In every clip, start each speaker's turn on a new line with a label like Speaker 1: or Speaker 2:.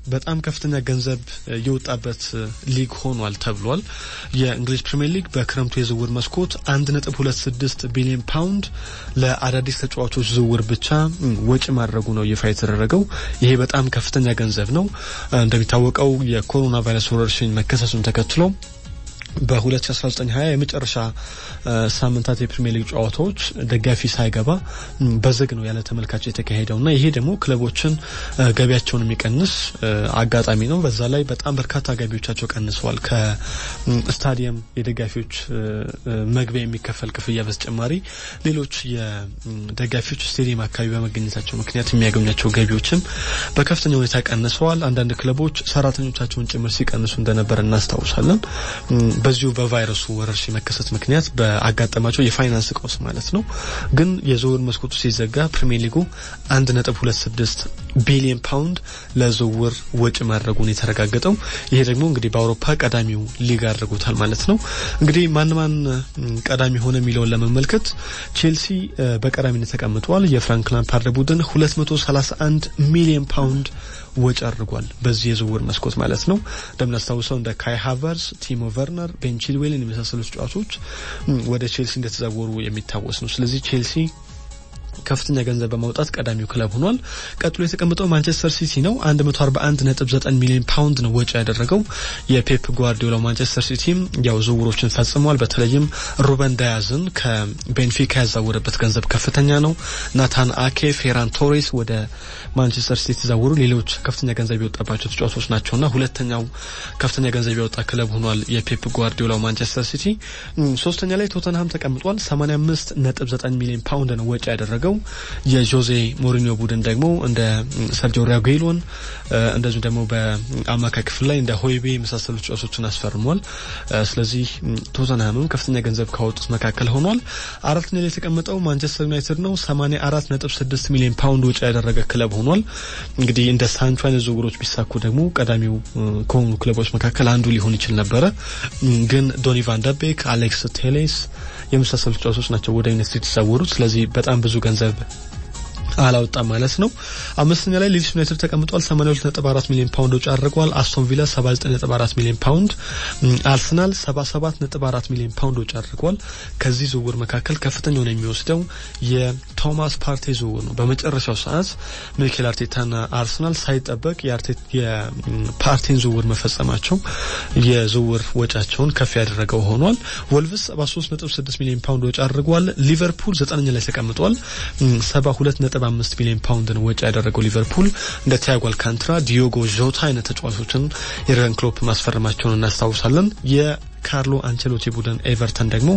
Speaker 1: በጣም ከፍተኛ ገንዘብ የወጣበት ሊግ ሆኗል ተብሏል። የእንግሊዝ ፕሪምየር ሊግ በክረምቱ የዝውውር መስኮት አንድ ነጥብ ሁለት ስድስት ቢሊዮን ፓውንድ ለአዳዲስ ተጫዋቾች ዝውውር ብቻ ወጪ ማድረጉ ነው ይፋ የተደረገው። ይሄ በጣም ከፍተኛ ገንዘብ ነው። እንደሚታወቀው የኮሮና ቫይረስ ወረርሽኝ መከሰሱን ተከትሎ በ2019 20 የመጨረሻ ሳምንታት የፕሪሚየር ሊግ ጨዋታዎች ደጋፊ ሳይገባ በዝግ ነው ያለ ተመልካች የተካሄደው እና ይሄ ደግሞ ክለቦችን ገቢያቸውን የሚቀንስ አጋጣሚ ነው። በዛ ላይ በጣም በርካታ ገቢዎቻቸው ቀንሰዋል። ከስታዲየም የደጋፊዎች መግቢያ የሚከፈል ክፍያ በተጨማሪ ሌሎች የደጋፊዎች ስቴዲየም አካባቢ በመገኘታቸው ምክንያት የሚያገኟቸው ገቢዎችም በከፍተኛ ሁኔታ ቀንሰዋል። አንዳንድ ክለቦች ሰራተኞቻቸውን ጭምር ሲቀንሱ እንደነበር እናስታውሳለን። በዚሁ በቫይረሱ ወረርሽኝ መከሰት ምክንያት በአጋጠማቸው የፋይናንስ ቀውስ ማለት ነው። ግን የዝውውር መስኮቱ ሲዘጋ ፕሪሚየር ሊጉ አንድ ነጥብ ሁለት ስድስት ቢሊዮን ፓውንድ ለዝውውር ወጪ ማድረጉን የተረጋገጠው ይሄ ደግሞ እንግዲህ በአውሮፓ ቀዳሚው ሊግ አድርጎታል ማለት ነው። እንግዲህ ማን ማን ቀዳሚ ሆነ የሚለውን ለመመልከት ቼልሲ በቀዳሚነት ተቀምጧል። የፍራንክ ላምፓርድ ቡድን ሁለት መቶ ሰላሳ አንድ ሚሊዮን ፓውንድ ወጪ አድርጓል በዚህ የዝውውር መስኮት ማለት ነው። እንደምናስታውሰው እንደ ካይ ሃቨርስ፣ ቲሞ ቨርነር፣ ቤን ቺልዌልን የመሳሰሉ ተጫዋቾች ወደ ቼልሲ እንደተዛወሩ የሚታወስ ነው። ስለዚህ ቼልሲ ከፍተኛ ገንዘብ በማውጣት ቀዳሚው ክለብ ሆኗል። ቀጥሎ የተቀመጠው ማንቸስተር ሲቲ ነው። 141.9 ሚሊዮን ፓውንድ ነው ወጪ ያደረገው የፔፕ ጓርዲዮላ ማንቸስተር ሲቲም ያው ዝውውሮችን ፈጽሟል። በተለይም ሩበን ዳያዝን ከቤንፊካ ያዛወረበት ገንዘብ ከፍተኛ ነው። ናታን አኬ፣ ፌራን ቶሬስ ወደ ማንቸስተር ሲቲ የተዛወሩ ሌሎች ከፍተኛ ገንዘብ የወጣባቸው ተጫዋቾች ናቸውና ሁለተኛው ከፍተኛ ገንዘብ ያወጣ ክለብ ሆኗል የፔፕ ጓርዲዮላ ማንቸስተር ሲቲ። ሶስተኛ ላይ ቶተንሃም ተቀምጧል። 85.9 ሚሊዮን ፓውንድ ነው ወጪ ያደረገው የጆዜ ሞሪኒዮ ቡድን ደግሞ እንደ ሰርጂዮ ራጉኤሎን እንደዚሁም ደግሞ በአማካይ ክፍል ላይ እንደ ሆይቤ የመሳሰሉ ተጫዋቾችን አስፈርሟል። ስለዚህ ቶተንሃምም ከፍተኛ ገንዘብ ካወጡት መካከል ሆኗል። አራተኛ ላይ የተቀመጠው ማንቸስተር ዩናይትድ ነው። 84.6 ሚሊዮን ፓውንድ ወጪ ያደረገ ክለብ ሆኗል። እንግዲህ እንደ ሳንቾ አይነት ዝውውሮች ቢሳኩ ደግሞ ቀዳሚው ከሆኑ ክለቦች መካከል አንዱ ሊሆን ይችል ነበረ። ግን ዶኒ ቫን ደቤክ፣ አሌክስ ቴሌስ የመሳሰሉ ተጫዋቾች ናቸው ወደ ዩናይትድ የተዛወሩት። ስለዚህ በጣም ብዙ ገንዘብ አላወጣም ማለት ነው። አምስተኛ ላይ ሊድስ ዩናይትድ ተቀምጧል። 82.4 ሚሊዮን ፓውንድ ወጪ አድርጓል። አስቶን ቪላ 79.4 ሚሊዮን ፓውንድ፣ አርሰናል 77.4 ሚሊዮን ፓውንድ ወጪ አድርጓል። ከዚህ ዝውውር መካከል ከፍተኛውን የሚወስደው የቶማስ ፓርቴ ዝውውር ነው። በመጨረሻው ሰዓት ሚኬል አርቴታና አርሰናል ሳይጠበቅ የፓርቴን ዝውውር መፈጸማቸው የዝውውር ወጫቸውን ከፍ ያደረገው ሆኗል። ወልቭስ 73.6 ሚሊዮን ፓውንድ ወጪ አድርጓል። ሊቨርፑል ዘጠነኛ ላይ ተቀምጧል። 72 ነጥብ አምስት ሚሊዮን ፓውንድን ወጪ ያደረገው ሊቨርፑል እንደ ቲያጎ አልካንትራ፣ ዲዮጎ ዦታ አይነት ተጫዋቾችን የርገን ክሎፕ ማስፈረማቸውን እናስታውሳለን። የካርሎ አንቸሎቲ ቡድን ኤቨርተን ደግሞ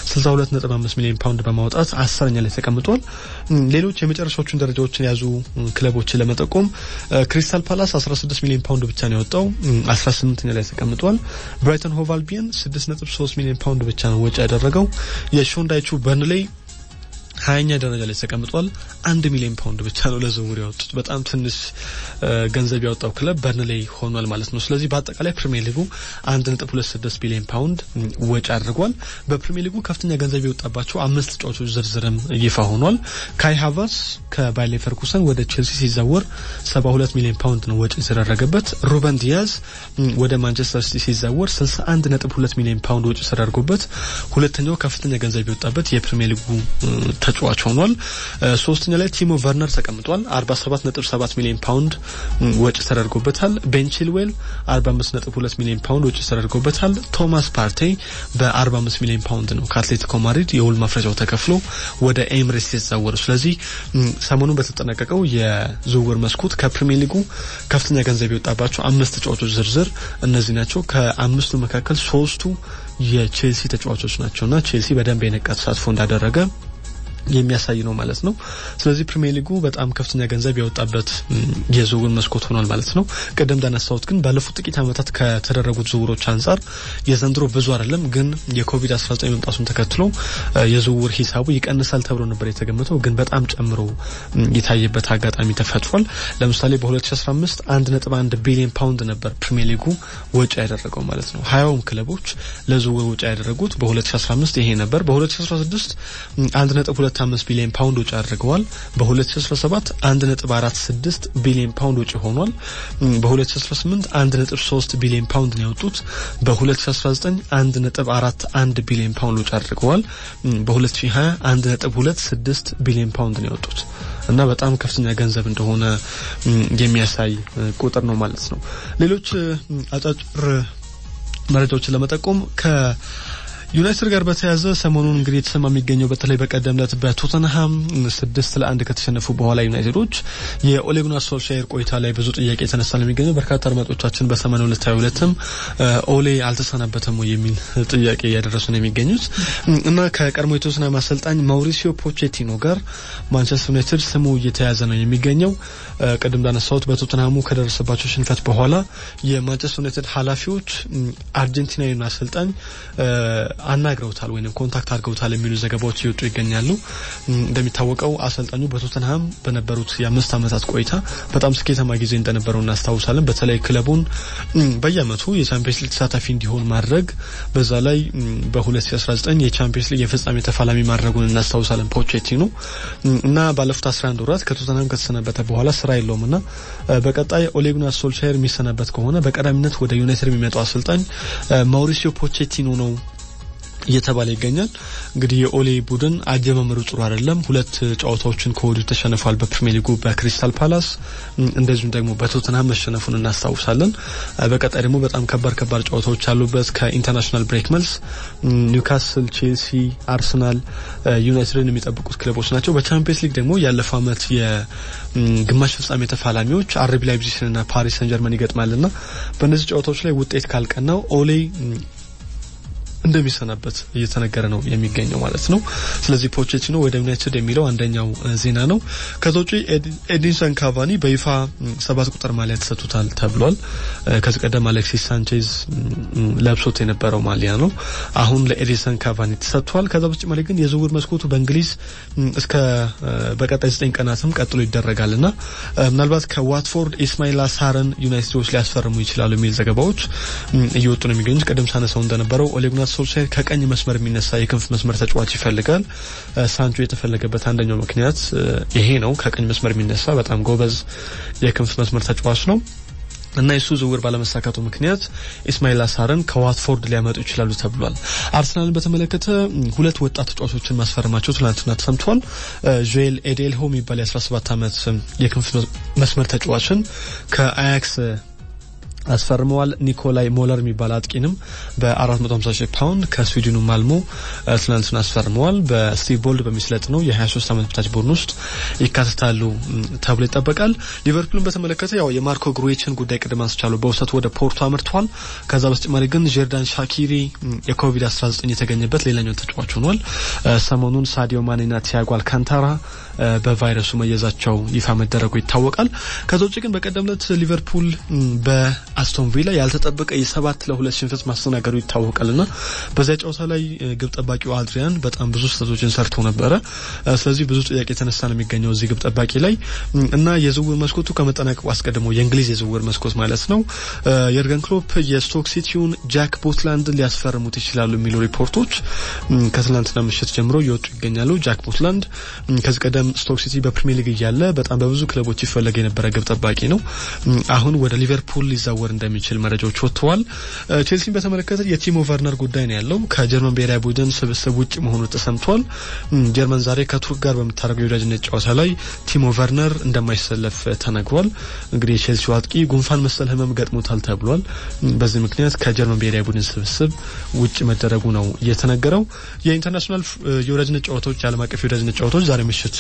Speaker 1: 62.5 ሚሊዮን ፓውንድ በማውጣት አስረኛ ላይ ተቀምጧል። ሌሎች የመጨረሻዎቹን ደረጃዎችን የያዙ ክለቦችን ለመጠቆም ክሪስታል ፓላስ 16 ሚሊዮን ፓውንድ ብቻ ነው ያወጣው፣ 18ኛ ላይ ተቀምጧል። ብራይተን ሆቭ አልቢየን 6.3 ሚሊዮን ፓውንድ ብቻ ነው ወጪ ያደረገው። የሾንዳይቹ በርንሌይ ሀያኛ ደረጃ ላይ ተቀምጧል። አንድ ሚሊዮን ፓውንድ ብቻ ነው ለዝውውር ያወጡት። በጣም ትንሽ ገንዘብ ያወጣው ክለብ በርንሌይ ሆኗል ማለት ነው። ስለዚህ በአጠቃላይ ፕሪሚየር ሊጉ አንድ ነጥብ ሁለት ስድስት ቢሊዮን ፓውንድ ወጪ አድርጓል። በፕሪሚየር ሊጉ ከፍተኛ ገንዘብ የወጣባቸው አምስት ተጫዋቾች ዝርዝርም ይፋ ሆኗል። ካይ ሃቨርስ ከባየር ሌቨርኩሰን ወደ ቼልሲ ሲዛወር ሰባ ሁለት ሚሊዮን ፓውንድ ነው ወጪ የተደረገበት። ሩበን ዲያዝ ወደ ማንቸስተር ሲቲ ሲዛወር ስልሳ አንድ ነጥብ ሁለት ሚሊዮን ፓውንድ ወጪ ተደርጎበት ሁለተኛው ከፍተኛ ገንዘብ የወጣበት የፕሪሚየር ሊጉ ተጫዋች ሆኗል። ሶስተኛ ላይ ቲሞ ቨርነር ተቀምጧል። 47.7 ሚሊዮን ፓውንድ ወጪ ተደርጎበታል። ቤን ቺልዌል 45.2 ሚሊዮን ፓውንድ ወጪ ተደርጎበታል። ቶማስ ፓርቴ በ45 ሚሊዮን ፓውንድ ነው ከአትሌቲኮ ማድሪድ የውል ማፍረጃው ተከፍሎ ወደ ኤምሬትስ የተዛወረው። ስለዚህ ሰሞኑን በተጠናቀቀው የዝውውር መስኮት ከፕሪሚየር ሊጉ ከፍተኛ ገንዘብ የወጣባቸው አምስት ተጫዋቾች ዝርዝር እነዚህ ናቸው። ከአምስቱ መካከል ሶስቱ የቼልሲ ተጫዋቾች ናቸውና ቼልሲ በደንብ የነቃ ተሳትፎ እንዳደረገ የሚያሳይ ነው ማለት ነው። ስለዚህ ፕሪሚየር ሊጉ በጣም ከፍተኛ ገንዘብ ያወጣበት የዝውውር መስኮት ሆኗል ማለት ነው። ቅድም እንዳነሳሁት ግን ባለፉት ጥቂት ዓመታት ከተደረጉት ዝውውሮች አንጻር የዘንድሮ ብዙ አይደለም፣ ግን የኮቪድ-19 መምጣቱን ተከትሎ የዝውውር ሂሳቡ ይቀንሳል ተብሎ ነበር የተገመተው፣ ግን በጣም ጨምሮ የታየበት አጋጣሚ ተፈጥሯል። ለምሳሌ በ2015 1.1 ቢሊዮን ፓውንድ ነበር ፕሪሚየር ሊጉ ወጪ ያደረገው ማለት ነው። ሀያውም ክለቦች ለዝውውር ወጪ ያደረጉት በ2015 ይሄ ነበር። በ2016 1.2 1.25 ቢሊዮን ፓውንድ ወጪ አድርገዋል። በ2017 1.46 ቢሊዮን ፓውንድ ወጪ ሆኗል። በ2018 1.3 ቢሊዮን ፓውንድ ነው ያወጡት። በ2019 1.41 ቢሊዮን ፓውንድ ወጪ አድርገዋል። በ2020 1.26 ቢሊዮን ፓውንድ ነው ያወጡት እና በጣም ከፍተኛ ገንዘብ እንደሆነ የሚያሳይ ቁጥር ነው ማለት ነው። ሌሎች አጫጭር መረጃዎችን ለመጠቆም ከ ዩናይትድ ጋር በተያያዘ ሰሞኑን እንግዲህ የተሰማ የሚገኘው በተለይ በቀደም ዕለት በቶተንሃም ስድስት ለአንድ ከተሸነፉ በኋላ ዩናይትዶች የኦሌጉናር ሶልሻየር ቆይታ ላይ ብዙ ጥያቄ የተነሳ ነው የሚገኘው። በርካታ አድማጮቻችን በሰማንያ ሁለት ሀያ ሁለትም ኦሌ አልተሰናበተም ወይ የሚል ጥያቄ እያደረሱ ነው የሚገኙት እና ከቀድሞ የቶተንሃም አሰልጣኝ ማውሪሲዮ ፖቼቲኖ ጋር ማንቸስተር ዩናይትድ ስሙ እየተያዘ ነው የሚገኘው። ቅድም እንዳነሳሁት በቶተንሃሙ ከደረሰባቸው ሽንፈት በኋላ የማንቸስተር ዩናይትድ ኃላፊዎች አርጀንቲናዊውን አሰልጣኝ አናግረውታል ወይም ኮንታክት አድርገውታል የሚሉ ዘገባዎች እየወጡ ይገኛሉ። እንደሚታወቀው አሰልጣኙ በቶተንሃም በነበሩት የአምስት ዓመታት ቆይታ በጣም ስኬታማ ጊዜ እንደነበረው እናስታውሳለን። በተለይ ክለቡን በየዓመቱ የቻምፒየንስ ሊግ ተሳታፊ እንዲሆን ማድረግ በዛ ላይ በ2019 የቻምፒየንስ ሊግ የፍጻሜ ተፋላሚ ማድረጉን እናስታውሳለን ፖቼቲኖ እና ባለፉት 11 ወራት ከቶተንሃም ከተሰናበተ በኋላ ስራ የለውም እና በቀጣይ ኦሌጉናር ሶልሻየር የሚሰናበት ከሆነ በቀዳሚነት ወደ ዩናይትድ የሚመጣው አሰልጣኝ ማውሪሲዮ ፖቼቲኖ ነው እየተባለ ይገኛል። እንግዲህ የኦሌ ቡድን አጀማመሩ ጥሩ አይደለም። ሁለት ጨዋታዎችን ከወዲሁ ተሸንፏል። በፕሪሚየር ሊጉ በክሪስታል ፓላስ እንደዚሁም ደግሞ በቶተንሃም መሸነፉን እናስታውሳለን። በቀጣይ ደግሞ በጣም ከባድ ከባድ ጨዋታዎች አሉበት። ከኢንተርናሽናል ብሬክ መልስ ኒውካስል፣ ቼልሲ፣ አርሰናል፣ ዩናይትድን የሚጠብቁት ክለቦች ናቸው። በቻምፒየንስ ሊግ ደግሞ ያለፈው ዓመት የግማሽ ፍጻሜ ተፋላሚዎች አርቢ ላይፕዚግና ፓሪስ ሰን ጀርመን ይገጥማልና በእነዚህ ጨዋታዎች ላይ ውጤት ካልቀናው ኦሌ እንደሚሰናበት እየተነገረ ነው የሚገኘው ማለት ነው። ስለዚህ ፖቼቲኖ ወደ ዩናይትድ የሚለው አንደኛው ዜና ነው። ከዛ ውጪ ኤዲንሰን ካቫኒ በይፋ ሰባት ቁጥር ማሊያ ተሰጥቶታል ተብሏል። ከዚህ ቀደም አሌክሲስ ሳንቼዝ ለብሶት የነበረው ማሊያ ነው። አሁን ለኤዲንሰን ካቫኒ ተሰጥቷል። ከዛ በተጨማሪ ግን የዝውውር መስኮቱ በእንግሊዝ እስከ በቀጣይ ዘጠኝ ቀናትም ቀጥሎ ይደረጋልና ምናልባት ከዋትፎርድ ኢስማኤል ሳርን ዩናይትዶች ሊያስፈርሙ ይችላሉ የሚል ዘገባዎች እየወጡ ነው የሚገኙት። ቅድም ሳነሳው እንደነበረው ኦሌጉናር ሶልሻየር ከቀኝ መስመር የሚነሳ የክንፍ መስመር ተጫዋች ይፈልጋል። ሳንቾ የተፈለገበት አንደኛው ምክንያት ይሄ ነው። ከቀኝ መስመር የሚነሳ በጣም ጎበዝ የክንፍ መስመር ተጫዋች ነው እና የሱ ዝውውር ባለመሳካቱ ምክንያት ኢስማኤል አሳርን ከዋትፎርድ ሊያመጡ ይችላሉ ተብሏል። አርሰናልን በተመለከተ ሁለት ወጣት ተጫዋቾችን ማስፈረማቸው ትናንትና ተሰምቷል። ጆኤል ኤዴልሆ የሚባል የ17 ዓመት የክንፍ መስመር ተጫዋችን ከአያክስ አስፈርመዋል። ኒኮላይ ሞለር የሚባል አጥቂንም በ450 ሺህ ፓውንድ ከስዊድኑ ማልሞ ትናንትና አስፈርመዋል። በስቲቭ ቦልድ በሚስለጥ ነው የ23 ዓመት በታች ቡድን ውስጥ ይካተታሉ ተብሎ ይጠበቃል። ሊቨርፑልን በተመለከተ ያው የማርኮ ግሩዌችን ጉዳይ ቅድም አንስቻለሁ። በውሰቱ ወደ ፖርቶ አምርቷል። ከዛ በተጨማሪ ግን ጀርዳን ሻኪሪ የኮቪድ-19 የተገኘበት ሌላኛው ተጫዋች ሆኗል። ሰሞኑን ሳዲዮ ማኔና ቲያጎ አልካንታራ በቫይረሱ መያዛቸው ይፋ መደረጉ ይታወቃል። ከዛ ውጭ ግን በቀደም ዕለት ሊቨርፑል በአስቶን ቪላ ያልተጠበቀ የሰባት ለሁለት ሽንፈት ማስተናገዱ ይታወቃልና በዚያ ጨዋታ ላይ ግብ ጠባቂው አድሪያን በጣም ብዙ ስህተቶችን ሰርቶ ነበረ። ስለዚህ ብዙ ጥያቄ የተነሳ ነው የሚገኘው እዚህ ግብ ጠባቂ ላይ እና የዝውውር መስኮቱ ከመጠናቀቁ አስቀድሞ የእንግሊዝ የዝውውር መስኮት ማለት ነው የርገን ክሎፕ የስቶክ ሲቲውን ጃክ ቦትላንድ ሊያስፈርሙት ይችላሉ የሚሉ ሪፖርቶች ከትላንትና ምሽት ጀምሮ እየወጡ ይገኛሉ። ጃክ ቦትላንድ ከዚህ ቀደም ስቶክ ሲቲ በፕሪሚየር ሊግ እያለ በጣም በብዙ ክለቦች ይፈለግ የነበረ ግብ ጠባቂ ነው። አሁን ወደ ሊቨርፑል ሊዛወር እንደሚችል መረጃዎች ወጥተዋል። ቼልሲን በተመለከተ የቲሞ ቨርነር ጉዳይ ነው ያለው። ከጀርመን ብሔራዊ ቡድን ስብስብ ውጭ መሆኑ ተሰምቷል። ጀርመን ዛሬ ከቱርክ ጋር በምታደርገው የወዳጅነት ጨዋታ ላይ ቲሞ ቨርነር እንደማይሰለፍ ተነግሯል። እንግዲህ የቼልሲው አጥቂ ጉንፋን መሰል ሕመም ገጥሞታል ተብሏል። በዚህ ምክንያት ከጀርመን ብሔራዊ ቡድን ስብስብ ውጭ መደረጉ ነው እየተነገረው። የኢንተርናሽናል የወዳጅነት ጨዋታዎች የዓለም አቀፍ የወዳጅነት ጨዋታዎች ዛሬ ምሽት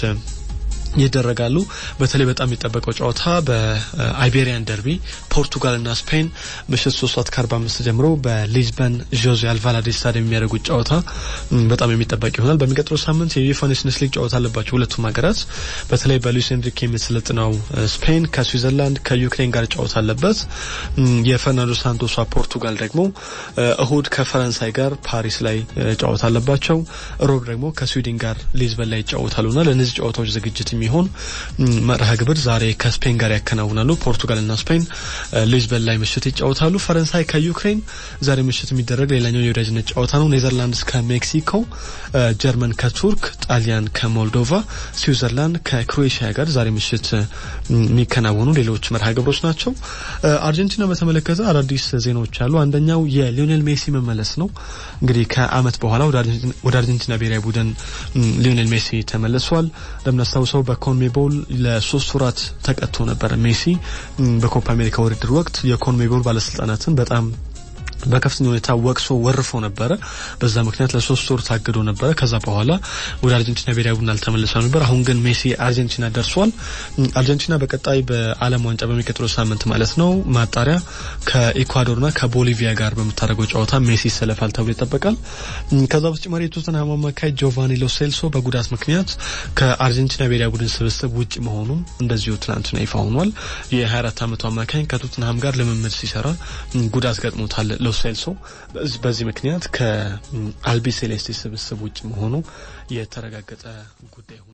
Speaker 1: ይደረጋሉ። በተለይ በጣም የሚጠበቀው ጨዋታ በአይቤሪያን ደርቢ ፖርቱጋልና ስፔን ምሽት ሶስት ሰዓት ከአርባ አምስት ጀምሮ በሊዝበን ዦዜ አልቫላዴ ስታዲየም የሚያደርጉት ጨዋታ በጣም የሚጠበቅ ይሆናል። በሚቀጥለው ሳምንት የዩኤፋ ኔሽንስ ሊግ ጨዋታ አለባቸው ሁለቱም ሀገራት። በተለይ በሉዊስ ኤንሪኬ የምትሰለጥነው ስፔን ከስዊዘርላንድ ከዩክሬን ጋር ጨዋታ አለበት። የፈርናንዶ ሳንቶሷ ፖርቱጋል ደግሞ እሁድ ከፈረንሳይ ጋር ፓሪስ ላይ ጨዋታ አለባቸው። ሮብ ደግሞ ከስዊድን ጋር ሊዝበን ላይ ይጫወታሉና ለእነዚህ ጨዋታዎች ዝግጅት የሚሆን መርሃ ግብር ዛሬ ከስፔን ጋር ያከናውናሉ። ፖርቱጋልና ስፔን ሊዝበን ላይ ምሽት ይጫወታሉ። ፈረንሳይ ከዩክሬን ዛሬ ምሽት የሚደረግ ሌላኛው የወዳጅነት ጨዋታ ነው። ኔዘርላንድስ ከሜክሲኮ፣ ጀርመን ከቱርክ፣ ጣሊያን ከሞልዶቫ፣ ስዊዘርላንድ ከክሮኤሽያ ጋር ዛሬ ምሽት የሚከናወኑ ሌሎች መርሃ ግብሮች ናቸው። አርጀንቲና በተመለከተ አዳዲስ ዜናዎች አሉ። አንደኛው የሊዮኔል ሜሲ መመለስ ነው። እንግዲህ ከዓመት በኋላ ወደ አርጀንቲና ብሔራዊ ቡድን ሊዮኔል ሜሲ ተመልሷል። እንደምናስታውሰው በኮንሜቦል ለሶስት ወራት ተቀጥቶ ነበር። ሜሲ በኮፓ አሜሪካ ውድድር ወቅት የኮንሜቦል ባለስልጣናትን በጣም በከፍተኛ ሁኔታ ወቅሶ ወርፎ ነበረ። በዛ ምክንያት ለሶስት ወር ታግዶ ነበረ። ከዛ በኋላ ወደ አርጀንቲና ብሔራዊ ቡድን አልተመለሰም ነበር። አሁን ግን ሜሲ አርጀንቲና ደርሷል። አርጀንቲና በቀጣይ በዓለም ዋንጫ በሚቀጥለው ሳምንት ማለት ነው ማጣሪያ ከኢኳዶርና ከቦሊቪያ ጋር በምታደርገው ጨዋታ ሜሲ ይሰለፋል ተብሎ ይጠበቃል። ከዛ በተጨማሪ የቶተንሃም አማካይ ጆቫኒ ሎሴልሶ በጉዳት ምክንያት ከአርጀንቲና ብሔራዊ ቡድን ስብስብ ውጭ መሆኑ እንደዚሁ ትናንትና ይፋ ሆኗል። የ24 ዓመቱ አማካኝ ከቶተንሃም ጋር ልምምድ ሲሰራ ጉዳት ገጥሞታል። ሎሴልሶ በዚህ ምክንያት ከአልቢ ሴሌስቲ ስብስብ ውጭ መሆኑ የተረጋገጠ ጉዳይ ሆኗል።